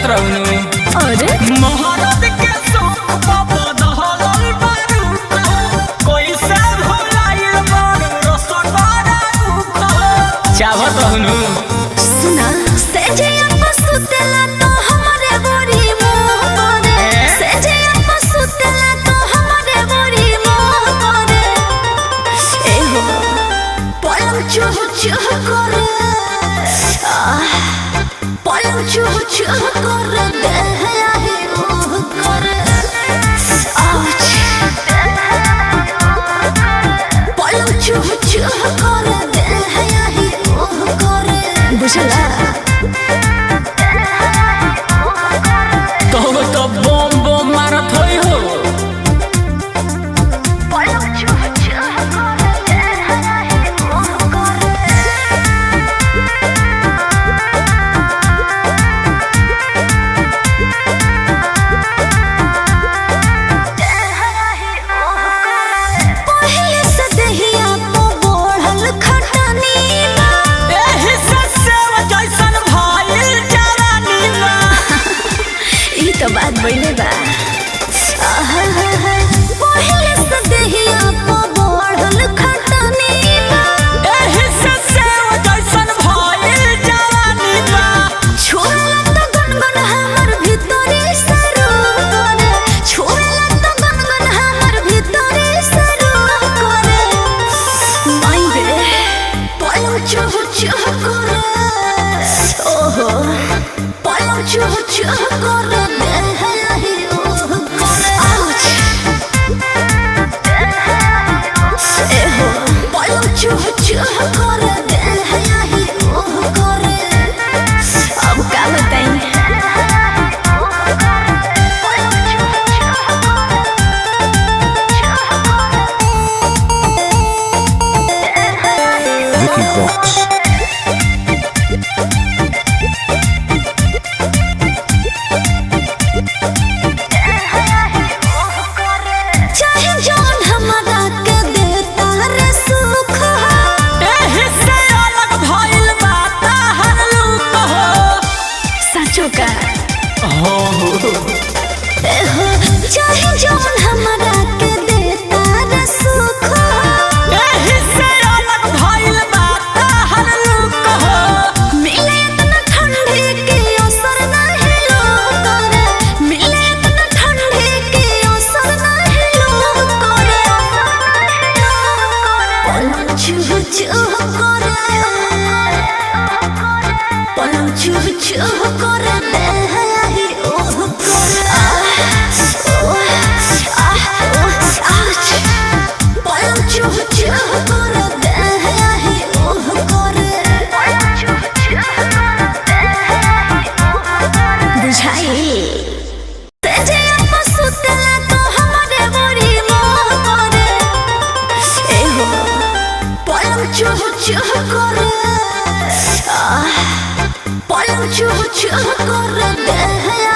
जानत रहनु अरे महाराज के शौक बाबा दहलल बारूद कोई से भुलाइल बारू रसगोरा रूप चाहत रहनु सुना से जे अपन सुतेला तो हमरे बोरी मोह करे से जे अपन सुतेला तो हमरे बोरी मोह करे ए हो पलंग चुह चुह करे आह, पलंग चुह चुह करे देह आही ओह करे आउच पलंग चुह चुह करे देह आही ओह करे बुझला कहू तो बम बम मारत होई हो पहिले से दहिया पो बढ़ल खटनी बा। एही से सेव जैसन भइल जवानी बा ई तो बात बइले बा आहा, पहिले से दहिया पो बढ़ल खटनी बा। एही से सेव जैसन भइल जवानी बा छोड़ला तो गनगन हमर भीतरी से रोक करे। छोड़ला तो गनगन हमर भीतरी से रोक करे। माई रे, पलंग चुह चुह करे। ओहो, पलंग चुह चुह करे, देह आही ओह करे। आउच। एहो, पलंग चुह चुह करे, देह आही ओह करे। अब का बताई Vicky Vox. चाहे जौन हमरा के देता रे सुख हो। एही से अलग भइल बा ताहर लूक हो साचो का हो एहो, चाहे जौन हमरा के देता रे सुख हो। एही से अलग भइल बा ताहर लूक हो मिले इतना ठंडी के असर नाही लोग करे। मिले इतना ठंडी के असर नाही लोग करे। पलंग चुह चुह करे। पलंग चुह चुह करे, देह आही ओह करे। आह, ओह, आह, ओह, आउच। पलंग चुह चुह करे, देह आही ओह करे। बुझाई तेजे अपा सुतेला तो हमरे बोरी मोह करे ए हो पलंग चुह चुह करे आह, पलंग चुह चुह करे देह